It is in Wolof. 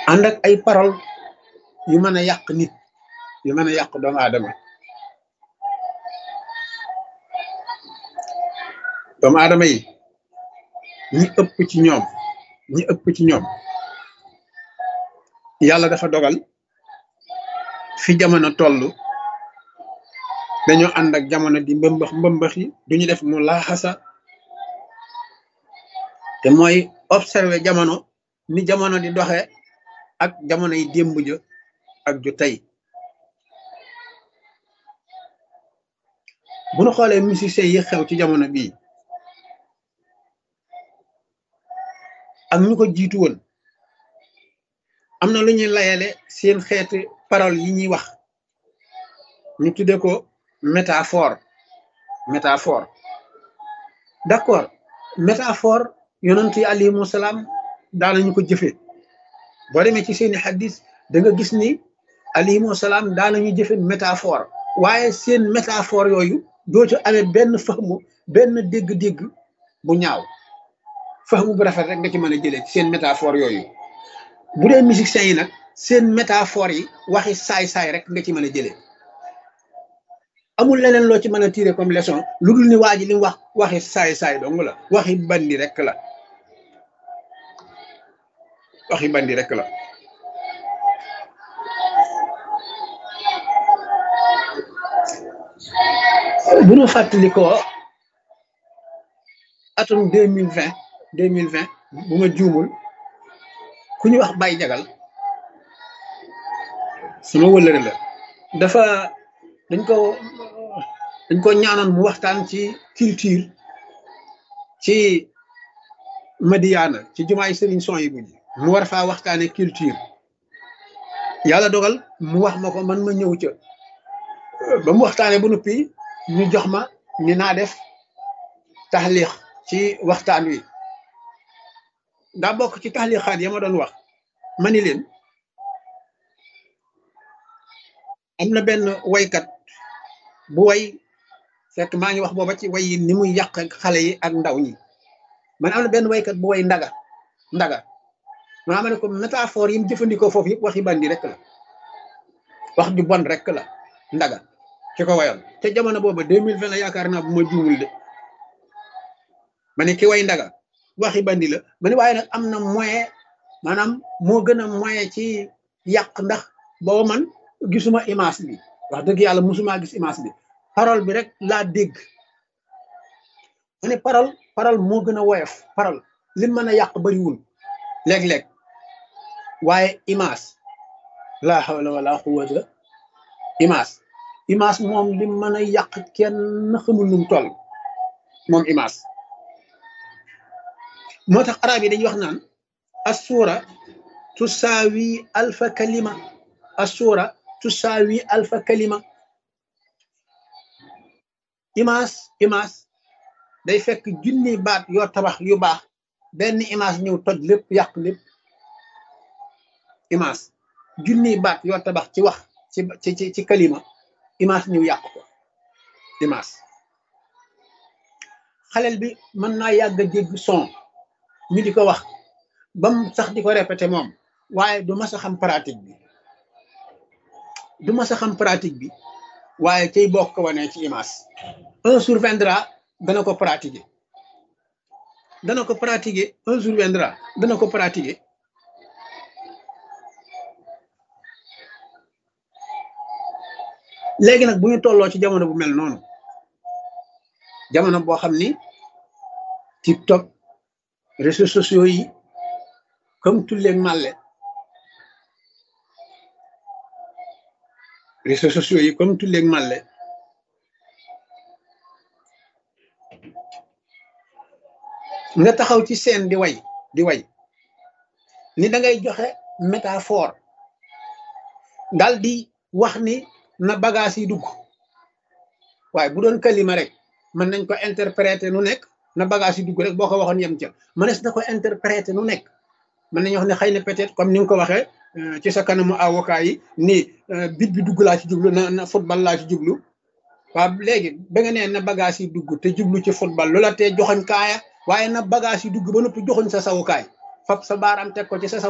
ànd ak ay parole yu mën a yàq nit yu mën a yàq doomu aadama doomu aadama yi ñi ëpp ci ñoom ñi ëpp ci ñoom yàlla dafa dogal fi jamono toll dañoo ànd ak jamono di mbëmbax mbëmbax yi duñu def mu laaxasa te mooy observer jamono ni jamono di doxe ak jamono yi démb ja ak ju tey bu ñu xoolee musiciens yi xew ci jamono bii ak ñu ko jiitu woon am na lu ñuy layale seen xeeti parole yi ñuy wax ñu tudde ko métaphore métaphore d'accord métaphore yonent yi alayhimu salaam daanañu ko jëfe boo demee ci seeni xaddis da nga gis ni alayhimu salaam daanañu jëfe métaphore waaye seen métaphore yooyu doo ci amee benn fahmu benn dégg-dégg bu ñaaw fahmu bu rafet rek nga ci mën a jëlee ci seen métaphore yooyu bu dee musiciens yi nag seen métaphore yi waxi saay-saay rek nga ci mën a jëlee amul leneen loo ci mën a tirer comme leçon lu dul ni waa ji li mu wax waxi saay-saay dong la waxi bandi rek la waxi bandi rek la bu ñu fàttalikoo atum deux mille vingt deux mille vingt bu ma juumul ku ñu wax Baye Jagal sama wëllëre la dafa dañ ko dañ ko ñaanoon mu waxtaan ci culture ci Madiana ci jumaay Serigne son yi bu ji mu war faa waxtaane culture yàlla dogal mu wax ma ko man ma ñëw ca ba mu waxtaane bu noppi ñu jox ma ni naa def taxliix ci waxtaan wi daa bokk ci taxliixaat ya ma doon wax ma ni leen am na benn waykat bu way fekk maa ngi wax booba ci way yi ni muy yàq xale yi ak ndaw ñi man am na benn waykat bu way ndaga ndaga maa ma ne ko métaphore yi mu jëfandikoo foofu yëpp waxi bandi rek la wax ju bon rek la ndaga ki ko wayoon te jamono booba deux mille vingt la yaakaar naa bu ma juumul de ma ne ki way ndaga waxi bandi la ma ne waaye nag am na moyen maanaam moo gën a moyen ci yàq ndax booba man gisuma image bi wax dëgg yàlla musuma gis image bi parole bi rek laa dégg ma ne parole parole moo gën a woyof parole lim mën a yàq bariwul léeg-léeg waaye image laa hawla wala quwwata image image moom lim mën a yàq kenn xamul num toll moom image moo tax arab yi dañuy wax naan assuura tusaawi alfa kalima assuura tusaawi alfa kalima image image day fekk junni baat yoo tabax yu baax benn image ñëw toj lépp yàq lépp image junni baat yoo tabax ci wax ci ci ci kalima image ñëw yàq ko image xalel bi mën naa yàgg a dégg son ñu di ko wax bam sax di ko répété moom waaye du mas a xam pratique bi du mas a xam pratique bi waaye cay bokk ko wane ci image un jour viendra dana ko pratiquer dana ko pratiquer un jour viendra dana ko pratiquer léegi nag bu ñu tolloo ci jamono bu mel noonu jamono boo xam ni TikTok réseaux sociaux yi comme tulleeg màlle réseaux sociaux yi comme tulleeg màlle nga taxaw ci scène di way di way ni da ngay joxe métaphore dal di wax ni na bagage yi dugg waaye bu doon kalima rek mën nañ ko interpréter nu nekk na bagage yi dugg rek boo ko waxoon yem ca mënees na ko interpréter nu nekk mën nañu wax ne xëy na peut-être comme ni nga ko waxee ci sa kanamu avocat yi ni bit bi dugg laa ci jublu na na football laa ci jublu waaw léegi ba nga nee na bagage yi dugg te jublu ci football loola tee joxoñ kaaya waaye na bagage yi dugg ba noppi joxoñ sa sawukaay fab sa baaraam teg ko ci sa